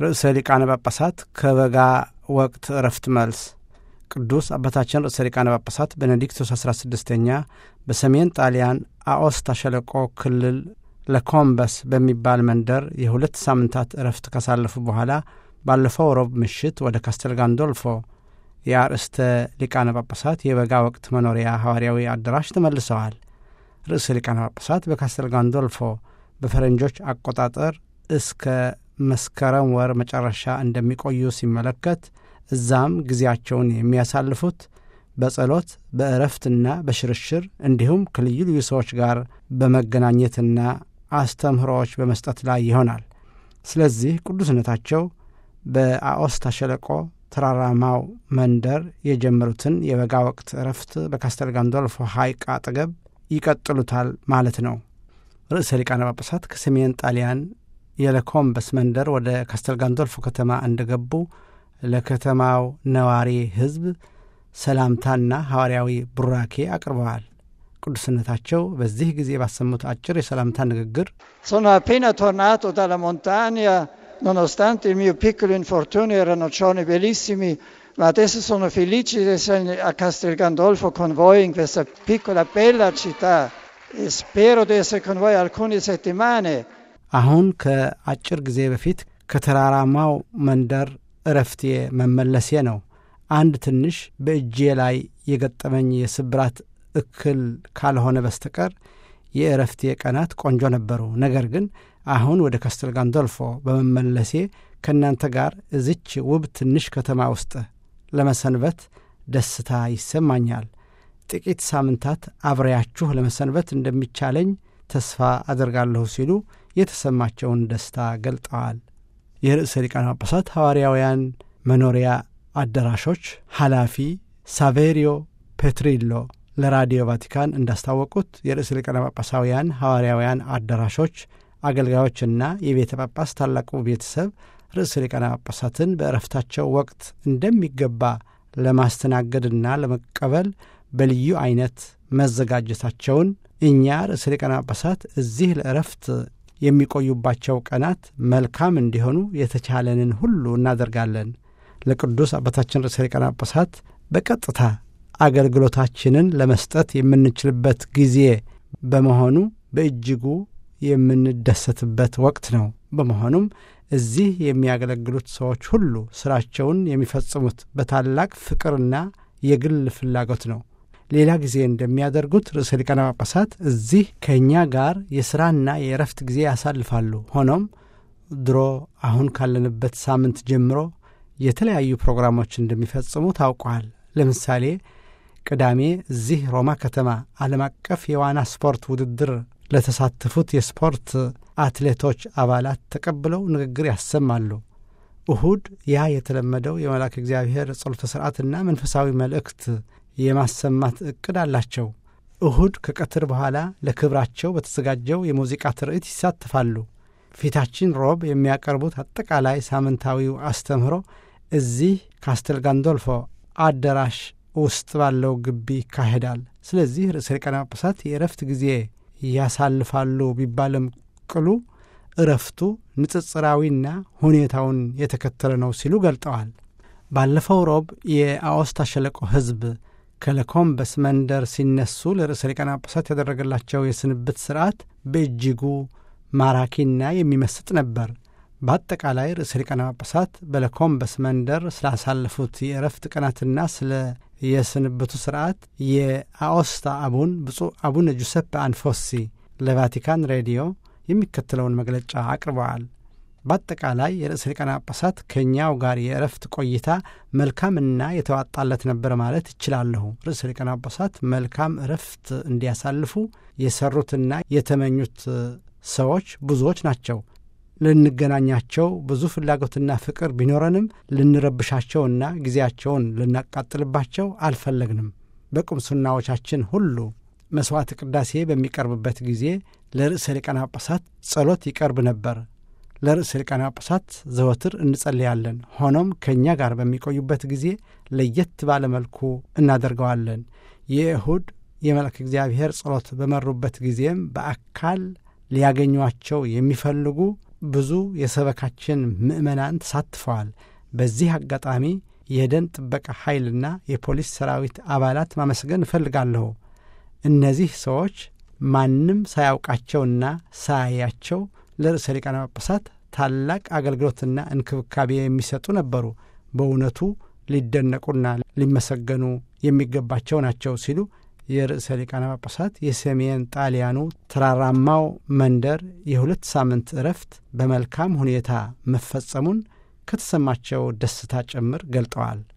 ርዕሰ ሊቃነ ጳጳሳት ከበጋ ወቅት እረፍት መልስ ቅዱስ አባታችን ርዕሰ ሊቃነ ጳጳሳት ቤኔዲክቶስ 16ኛ በሰሜን ጣሊያን አኦስታ ሸለቆ ክልል ለኮምበስ በሚባል መንደር የሁለት ሳምንታት እረፍት ካሳለፉ በኋላ ባለፈው ሮብ ምሽት ወደ ካስተል ጋንዶልፎ የአርእስተ ሊቃነ ጳጳሳት የበጋ ወቅት መኖሪያ ሐዋርያዊ አዳራሽ ተመልሰዋል። ርዕሰ ሊቃነ ጳጳሳት በካስተል ጋንዶልፎ በፈረንጆች አቆጣጠር እስከ መስከረም ወር መጨረሻ እንደሚቆዩ ሲመለከት እዛም ጊዜያቸውን የሚያሳልፉት በጸሎት በእረፍትና በሽርሽር እንዲሁም ከልዩ ልዩ ሰዎች ጋር በመገናኘትና አስተምህሮዎች በመስጠት ላይ ይሆናል። ስለዚህ ቅዱስነታቸው በአኦስታ ሸለቆ ተራራማው መንደር የጀመሩትን የበጋ ወቅት እረፍት በካስተል ጋንዶልፎ ሐይቅ አጠገብ ይቀጥሉታል ማለት ነው። ርዕሰ ሊቃነ ጳጳሳት ከሰሜን ጣሊያን የለኮምበስ መንደር ወደ ካስተል ጋንዶልፎ ከተማ እንደገቡ ለከተማው ነዋሪ ሕዝብ ሰላምታና ሐዋርያዊ ቡራኬ አቅርበዋል። ቅዱስነታቸው በዚህ ጊዜ ባሰሙት አጭር የሰላምታ ንግግር Sono appena tornato dalla montagna, nonostante il mio piccolo infortunio erano giorni bellissimi, ma adesso sono felice di essere a Castel Gandolfo con voi in questa piccola bella città e spero di essere con voi alcune settimane. አሁን ከአጭር ጊዜ በፊት ከተራራማው መንደር እረፍቴ መመለሴ ነው። አንድ ትንሽ በእጄ ላይ የገጠመኝ የስብራት እክል ካልሆነ በስተቀር የእረፍቴ ቀናት ቆንጆ ነበሩ። ነገር ግን አሁን ወደ ካስተል ጋንዶልፎ በመመለሴ ከእናንተ ጋር እዚች ውብ ትንሽ ከተማ ውስጥ ለመሰንበት ደስታ ይሰማኛል። ጥቂት ሳምንታት አብሬያችሁ ለመሰንበት እንደሚቻለኝ ተስፋ አደርጋለሁ ሲሉ የተሰማቸውን ደስታ ገልጠዋል። የርዕሰ ሊቃነ ጳጳሳት ሐዋርያውያን መኖሪያ አዳራሾች ኃላፊ ሳቬሪዮ ፔትሪሎ ለራዲዮ ቫቲካን እንዳስታወቁት የርዕሰ ሊቃነ ጳጳሳውያን ሐዋርያውያን አዳራሾች አገልጋዮችና የቤተ ጳጳስ ታላቁ ቤተሰብ ርዕሰ ሊቃነ ጳጳሳትን በእረፍታቸው ወቅት እንደሚገባ ለማስተናገድና ለመቀበል በልዩ አይነት መዘጋጀታቸውን እኛ ርዕሰ ሊቃነ ጳጳሳት እዚህ ለእረፍት የሚቆዩባቸው ቀናት መልካም እንዲሆኑ የተቻለንን ሁሉ እናደርጋለን። ለቅዱስ አባታችን ርዕሰ ሊቃነ ጳጳሳት በቀጥታ አገልግሎታችንን ለመስጠት የምንችልበት ጊዜ በመሆኑ በእጅጉ የምንደሰትበት ወቅት ነው። በመሆኑም እዚህ የሚያገለግሉት ሰዎች ሁሉ ስራቸውን የሚፈጽሙት በታላቅ ፍቅርና የግል ፍላጎት ነው። ሌላ ጊዜ እንደሚያደርጉት ርዕሰ ሊቃነ ጳጳሳት እዚህ ከእኛ ጋር የሥራና የእረፍት ጊዜ ያሳልፋሉ። ሆኖም ድሮ አሁን ካለንበት ሳምንት ጀምሮ የተለያዩ ፕሮግራሞች እንደሚፈጽሙ ታውቋል። ለምሳሌ ቅዳሜ እዚህ ሮማ ከተማ ዓለም አቀፍ የዋና ስፖርት ውድድር ለተሳተፉት የስፖርት አትሌቶች አባላት ተቀብለው ንግግር ያሰማሉ። እሁድ ያ የተለመደው የመልአክ እግዚአብሔር ጸሎተ ሥርዓትና መንፈሳዊ መልእክት የማሰማት ዕቅድ አላቸው። እሁድ ከቀትር በኋላ ለክብራቸው በተዘጋጀው የሙዚቃ ትርኢት ይሳተፋሉ። ፊታችን ሮብ የሚያቀርቡት አጠቃላይ ሳምንታዊው አስተምህሮ እዚህ ካስተል ጋንዶልፎ አዳራሽ ውስጥ ባለው ግቢ ይካሄዳል። ስለዚህ ርዕሰ ሊቃነ ጳጳሳት የእረፍት ጊዜ ያሳልፋሉ ቢባልም ቅሉ እረፍቱ ንጽጽራዊና ሁኔታውን የተከተለ ነው ሲሉ ገልጠዋል። ባለፈው ሮብ የአኦስታ ሸለቆ ሕዝብ ከለኮምበስ መንደር ሲነሱ ለርዕሰ ሊቃነ ጳጳሳት ያደረገላቸው የስንብት ሥርዓት በእጅጉ ማራኪና የሚመስጥ ነበር። በአጠቃላይ ርዕሰ ሊቃነ ጳጳሳት በለኮምበስ መንደር ስላሳለፉት የእረፍት ቀናትና ስለ የስንብቱ ሥርዓት የአኦስታ አቡን ብፁዕ አቡነ ጁሰፕ አንፎሲ ለቫቲካን ሬዲዮ የሚከተለውን መግለጫ አቅርበዋል። በአጠቃላይ የርዕሰ ሊቃነ ጳጳሳት ከእኛው ጋር የእረፍት ቆይታ መልካምና የተዋጣለት ነበር ማለት እችላለሁ። ርዕሰ ሊቃነ ጳጳሳት መልካም እረፍት እንዲያሳልፉ የሰሩትና የተመኙት ሰዎች ብዙዎች ናቸው። ልንገናኛቸው ብዙ ፍላጎትና ፍቅር ቢኖረንም ልንረብሻቸውና ጊዜያቸውን ልናቃጥልባቸው አልፈለግንም። በቁምስናዎቻችን ሁሉ መሥዋዕት ቅዳሴ በሚቀርብበት ጊዜ ለርዕሰ ሊቃነ ጳጳሳት ጸሎት ይቀርብ ነበር። ለርዕሰ ሊቃነ ጳጳሳት ዘወትር እንጸልያለን። ሆኖም ከእኛ ጋር በሚቆዩበት ጊዜ ለየት ባለ መልኩ እናደርገዋለን። የእሁድ የመልአከ እግዚአብሔር ጸሎት በመሩበት ጊዜም በአካል ሊያገኟቸው የሚፈልጉ ብዙ የሰበካችን ምዕመናን ተሳትፈዋል። በዚህ አጋጣሚ የደን ጥበቃ ኃይልና የፖሊስ ሰራዊት አባላት ማመስገን እፈልጋለሁ። እነዚህ ሰዎች ማንም ሳያውቃቸውና ሳያያቸው ለርዕሰ ሊቃነ ጳጳሳት ታላቅ አገልግሎትና እንክብካቤ የሚሰጡ ነበሩ። በእውነቱ ሊደነቁና ሊመሰገኑ የሚገባቸው ናቸው ሲሉ የርዕሰ ሊቃነ ጳጳሳት የሰሜን ጣሊያኑ ተራራማው መንደር የሁለት ሳምንት እረፍት በመልካም ሁኔታ መፈጸሙን ከተሰማቸው ደስታ ጭምር ገልጠዋል።